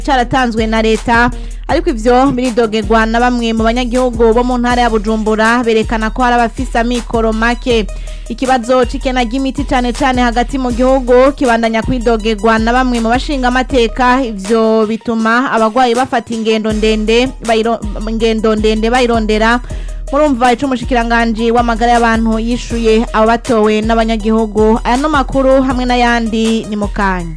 cyaratanzwe na leta ariko ivyo biridogerwa na bamwe mu banyagihugu bo mu ntara ya Bujumbura berekana ko hari abafise amikoro make ikibazo c'ikena ry'imiti cane cane hagati mu gihugu kibandanya kwidogerwa na bamwe mu bashinga amateka ivyo bituma abagwayi bafata ingendo ndende bayiro- ingendo ndende bayirondera murumva ico umushikiranganji w'amagara y'abantu yishuye abo batowe n'abanyagihugu aya no makuru hamwe n'ayandi ni mu kanya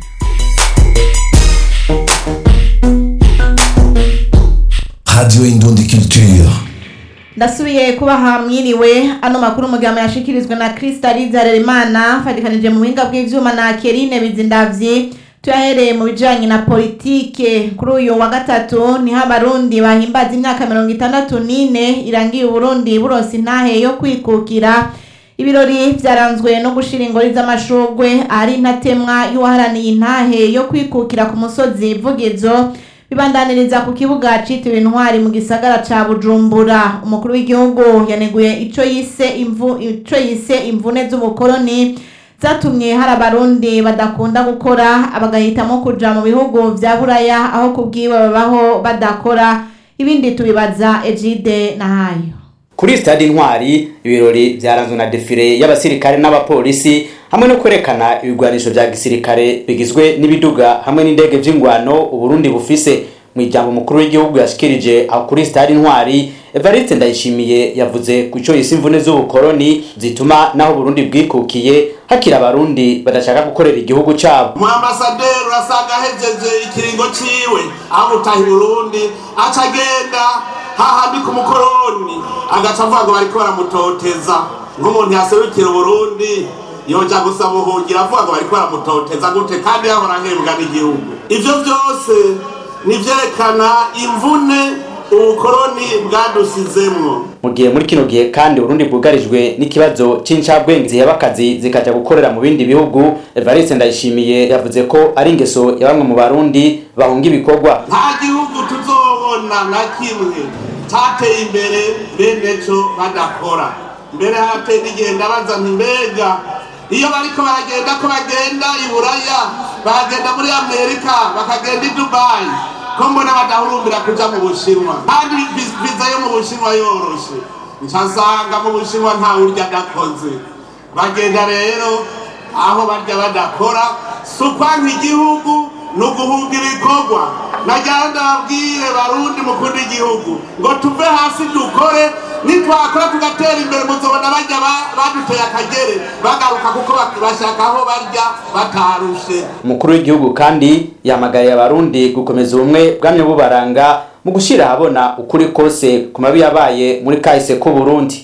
Radio Indundi Culture. ndasubiye kubaha mwiriwe ano makuru mugama yashikirizwe na Kristaliza Harerimana fatikanije mu buhinga bw'ivyuma na Kerine Bizindavyi tuyahereye mu bijanye na politike kuri uyu wa gatatu niho abarundi bahimbaza imyaka mirongo itandatu n'ine irangiye uburundi buronse intahe yo kwikukira ibirori vyaranzwe no gushira ingori z'amashurwe ahari intatemwa y'uwaharaniye intahe yo kwikukira ku musozi vugizo bibandaniriza ku kibuga citiriwe intwari mu gisagara ca bujumbura umukuru w'igihugu yaneguye ico yise imvu ico yise imvune z'ubukoroni zatumye hari abarundi badakunda gukora bagahitamo kuja mu bihugu vya buraya aho kubwiwe babaho badakora ibindi tubibaza ejide nahayo kuri stade intwari ibirori vyaranzwe na defile y'abasirikare n'abapolisi hamwe no kwerekana ibigwanisho vya gisirikare bigizwe n'ibiduga hamwe n'indege vy'ingwano uburundi bufise mu ijambo mukuru w'igihugu yashikirije aho kuri stade intwari evariste ndayishimiye yavuze ku ico yise imvune z'ubukoroni zituma naho uburundi bwikukiye hakiri abarundi badashaka gukorera igihugu cabo mu ambasaderi urasanga ahejeje ikiringo ciwe aho gutaha i burundi aca agenda hahandi ku mukoroni agaca avuga ngo bariko baramutoteza nk'umuntu yaserukira uburundi yoja gusaba ubuhungiro avuga ngo bariko baramutoteza gute kandi yahora ahembwa n'igihugu ivyo vyose nivyerekana imvune ubukoroni bwadusizemwo mu gihe muri kino gihe kandi urundi bwugarijwe n'ikibazo c'incabwenge ziheba akazi zikaja gukorera mu bindi bihugu evariste ndayishimiye yavuze ko ari ingeso ya bamwe mu barundi bahunga ibikorwa nta gihugu tuzobona na kimwe cateye imbere bene co badakora mbere harateye n'igihe ndabaza nti mbega iyo bariko baragenda ko bagenda i buraya bagenda muri amerika bakagenda i dubayi ko mbona badahurumbira kuja mu bushinwa kandi vi- viza yo mu bushinwa yoroshe nca nsanga mu bushinwa nta urya adakoze bagenda rero aho barya badakora si ukwanka igihugu ni uguhunga ibikorwa nagira ndababwire barundi mukunda igihugu ngo tuve hasi dukore nitwakora tugatera imbere muzobona bajya ba- baduteye akagere bagaruka kuko bak- bashaka aho barya batarushe umukuru w'igihugu kandi yamagariye abarundi gukomeza ubumwe bwamye bubaranga mu gushira ahabona ukuri kose ku mabi yabaye muri kahise k'uburundi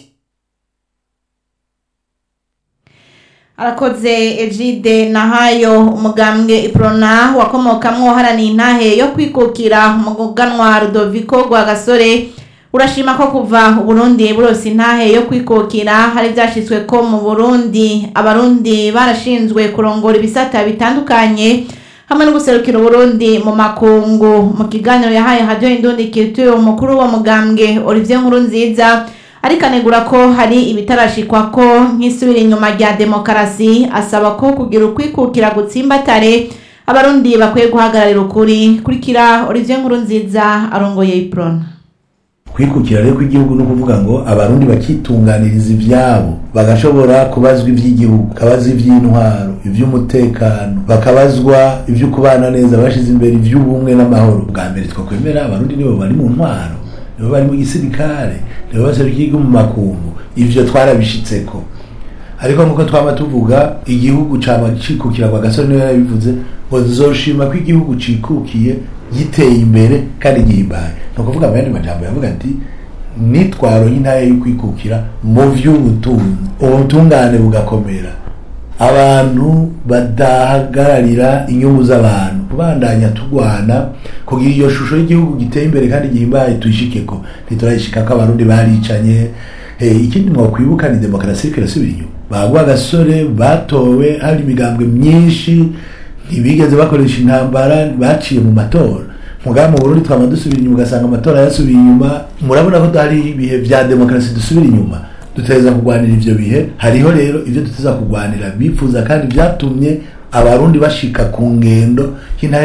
arakoze ejide nahayo umugambwe iprona wakomokamwo uharaniye intahe yo kwikukira umuganwa rudoviko rwagasore urashima ko kuva uburundi burose intahe yo kwikukira hari vyashitswe ko mu burundi abarundi barashinzwe kurongora ibisata bitandukanye hamwe no guserukira uburundi mu makungu mu kiganiro yahaye radio indundi culture umukuru wa mugambwe olivier nkuru nziza ariko anegura ko hari ibitarashikwa ko nk'isubira inyuma rya demokarasi asaba ko kugira ukwikukira gutsimbatare abarundi bakwiye guhagararira ukuri kurikira olivier nkuru nziza arongoye iprona kwikukira rero kw'igihugu ni ukuvuga ngo abarundi bakitunganiriza ivyabo bagashobora kubazwa ivy'igihugu bakabazwa ivy'intwaro ivy'umutekano bakabazwa ivyo kubana neza bashize imbere ivy'ubumwe n'amahoro bwa mbere twakwemera abarundi nibo bari mu ntwaro nibo bari mu gisirikare nibo baserukiye igihugu mu makungu ivyo twarabishitseko ariko nkuko twaba tuvuga igihugu cama cikukira kwa gasore niwe yabivuze ngo nzoshima ko igihugu cikukiye giteye imbere kandi gihimbaye ni ukuvuga mu yandi majambo yavuga ati nitwaronye intara yo kwikukira mu vy'ubutunzi ubutungane bugakomera abantu badahagararira inyungu z'abantu kubandanya turwana kugira iyo shusho y'igihugu giteye imbere kandi gihimbaye tuyishikeko ntiturayishikako abarundi baricanye Eh, ikindi mwakwibuka ni demokarasi iriko irasubira inyuma bagwa agasore batowe hari imigambwe myinshi ntibigeze bakoresha intambara baciye mu matora mugaba mu burundi twama dusubira inyuma ugasanga amatora yasubiye inyuma murabona ko hari ibihe vya demokarasi dusubira inyuma duteza kurwanira ivyo bihe hariho rero ivyo duteza kurwanira bifuza kandi vyatumye abarundi bashika ku ngendo y'intare